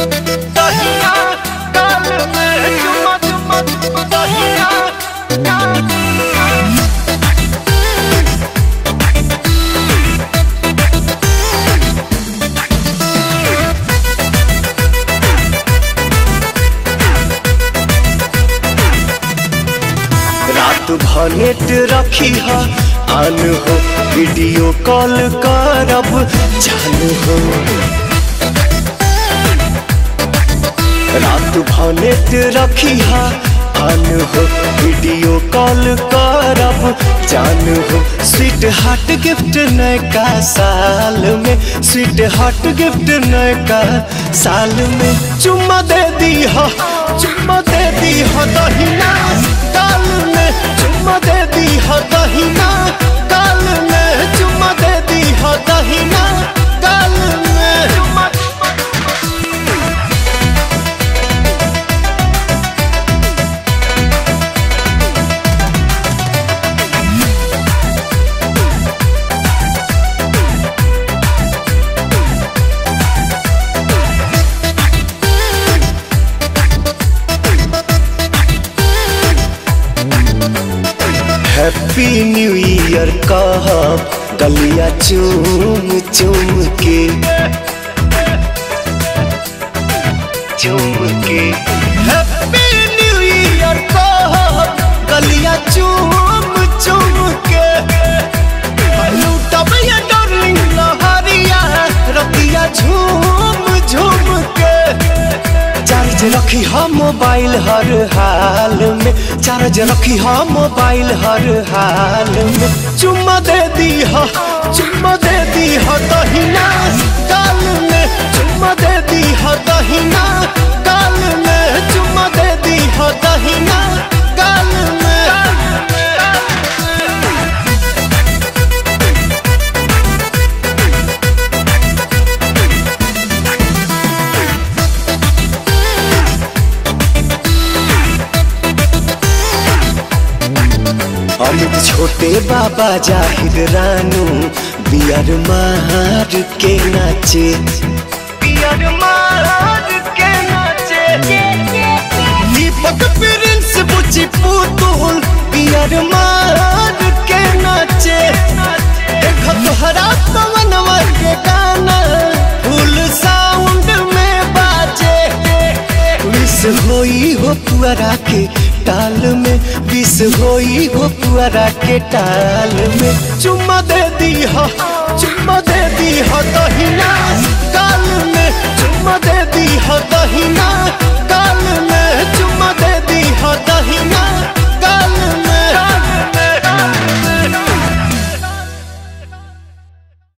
दहिया गाल में चुमा चुमा दहिया गाल रात भर नेट रखी है आन हो वीडियो कॉल करब जान हो रात भर नेट रखी है आन हो वीडियो कॉल करब जान हो स्वीट हार्ट गिफ्ट नयका साल में स्वीट हार्ट गिफ्ट नयका साल में चुम्मा दे दी हो चुम्मा दे दी हो दहिना गाल में चुम्मा दे दी हो दहिना गाल में चुम्मा दे दी हो दहिना गाल में चुम्मा हैप्पी न्यू ईयर कहब गलिया चूम चूम के चूम के हैप्पी न्यू ईयर कहब गलिया चूम चूम के लूटब ये डार्लिंग लहरिया रतिया झूम झूम के चार्ज रखी हम मोबाइल हर हाल में चार्ज रखी हम मोबाइल हर हाल में चुम्मा दे दी हो चुम्मा दे दी हो दहिना गाल में चुम्मा दे दी हो दहिना गाल में चुम्मा दे दी हो दहिना गाल में अमित छोटे बाबा जाहिद रानू बियर मार के नाचे बियर मार के नाचे दीपक प्रिंस बुची पुतुल बियर मार के नाचे देख तोहरा पवनवा के गाना फुल साउंड में बाजे विष होई हो पुअरा के टाल में विष होई हो पुअरा के टाल में चुम्मा दे दी हो चुम्मा दे दी हो दहिना गाल में चुम्मा दे दी हो दहिना